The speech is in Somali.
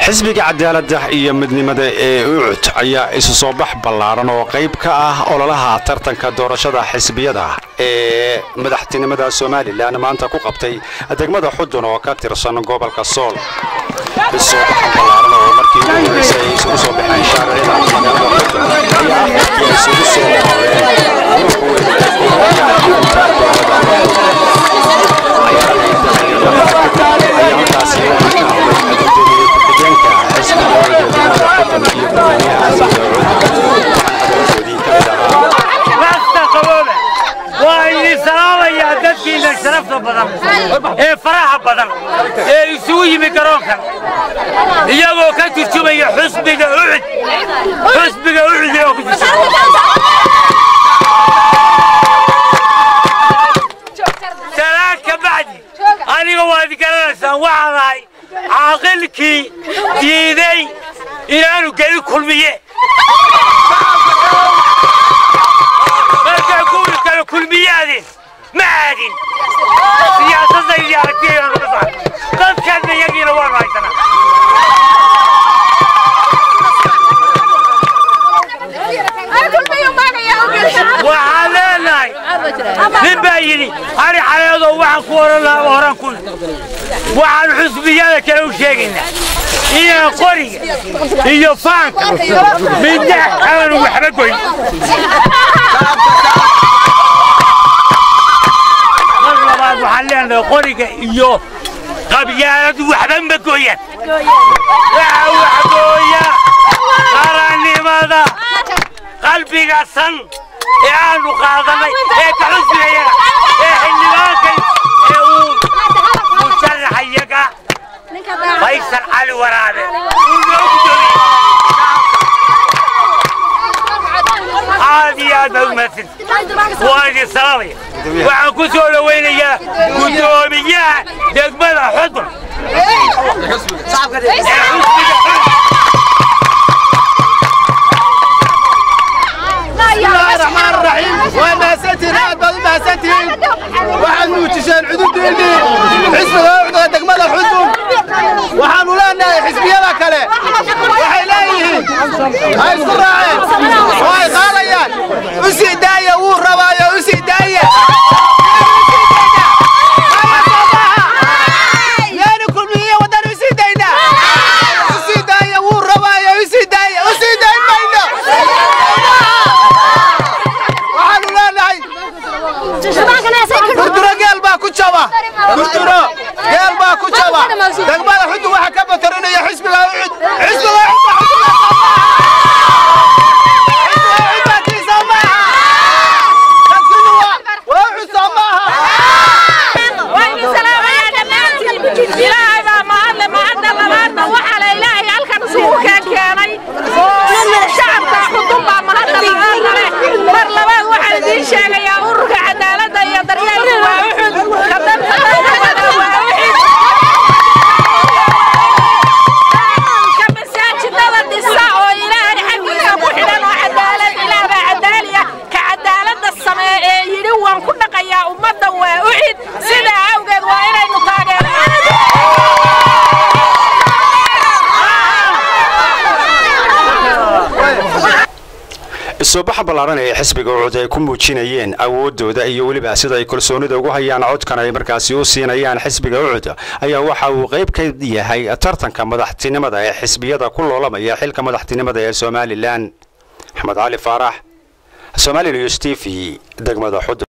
xisbiga cadaaladda iyo midnimada ee ucud ayaa isu soo bax ballaaran oo qayb ka ah ololaha tartanka doorashada xisbiyada ee madaxtinimada somalilan maanta ku qabtay degmada xudun oo ka tirsan gobolka sool isoobaxan ballaaran oo markii ugu horeysay ay isugu soo baxeen shaaricida magaalada xudun ayaa ah markii ay isugu soo noqdeen ururka weyn ee kooxaha xarunta dowlada xudun ayaa halkaasi waxaa ka hadlay gudoomiye ku-xigeenka xisbiga weyga degmada xudun iyo gudoomiyaha xisbiga cud waxaan hadaladoodii ka mid ahaa rasta qaboobe waa idin salaamayaa dadkiina sharafta badan ee faraha badan ee isugu yimi garoonkan iyagoo ka turjumaya xusbiga ucud xusbiga ucud iyagoo ku turjumaya salaan ka bacdi aniga waad garanaysaan waxaan ahay caaqilkii diiday inaanu geli kulmiye markaa kuwii kale kulmiyaadeen ma aadin siyaasadaydi aragtiyaanu ka saar dadkanna iyagiina waanu haysanaa waxaan leenahay nin baa yidhi hari xaleedoo waxaan ku oran lahaa horaan ku waxaan xusbiyada kale u sheegaynaa inaan qoriga iyo faanka midna aanu waxba goyn mar labaad waxaan leenahay qoriga iyo qabyaaladu waxba ma gooyaan waxa wax gooya qarannimada qalbiga san ee aanu qaadanay ee ka xusbigayaga ee xildhibaanka ee uu musharaxayaga faysal cali waraabe uu noo gudoomiyey aad iyo aad baa u mahadsan waa idin salaamaya waxaan ku soo dhowaynayaa gudoomiyaha degmada xudun ee xusbiga xudun الرحمن الرحيم وماسنتين aad baad u mahadsantihiin waxaad muujiseen cududiinii xisbiga ucda degmada xudun waxaanu leenahay xisbiyada kale waxay leeyihiin ay isku raaceen oo ay qaadayaan u sii daaya wuu rabaayo u sii daaya yaani kulmiye wadan u sii dayna u sii daaya wuu rabaayo u sii daaya u sii dayn mayno waxaanu leenahay gurduro geel baa ku jaba gurduro geel baa ku jaba degmada xudun waxa ka batarinaya xisbiga ucud xisbiga ucud ilaahay baa mahadle mahadda labaadna waxaa la ilaahay halkan isugu keenkeenay shacabka xudun baa mahadda labaadna leh mar labaad waxaan idiin sheegayaa ururka cadaaladda iyo daryeelka waa uxud ka danta dadkooda waa uxud ka masaajidada dhisa oo ilaahay xaggiisa ku xidhan oo cadaalad ilaah baa cadaaliya ka cadaaladda samee ee yidhi waan ku dhaqayaa ummadda waa uxid sidaa awgeed waa inaynu taageerno isoobaxa ballaaran ee xisbiga ucud ay ku muujinayeen awoodooda iyo weliba sida ay kalsoonida ugu hayaan codkan ay markaasi u siinayaan xisbiga ucud ayaa waxa uu qayb ka yahay tartanka madaxtinimada ee xisbiyada ku loolamaya xilka madaxtinimada ee somalilan axmed cali faarax somali news t v degmada xudun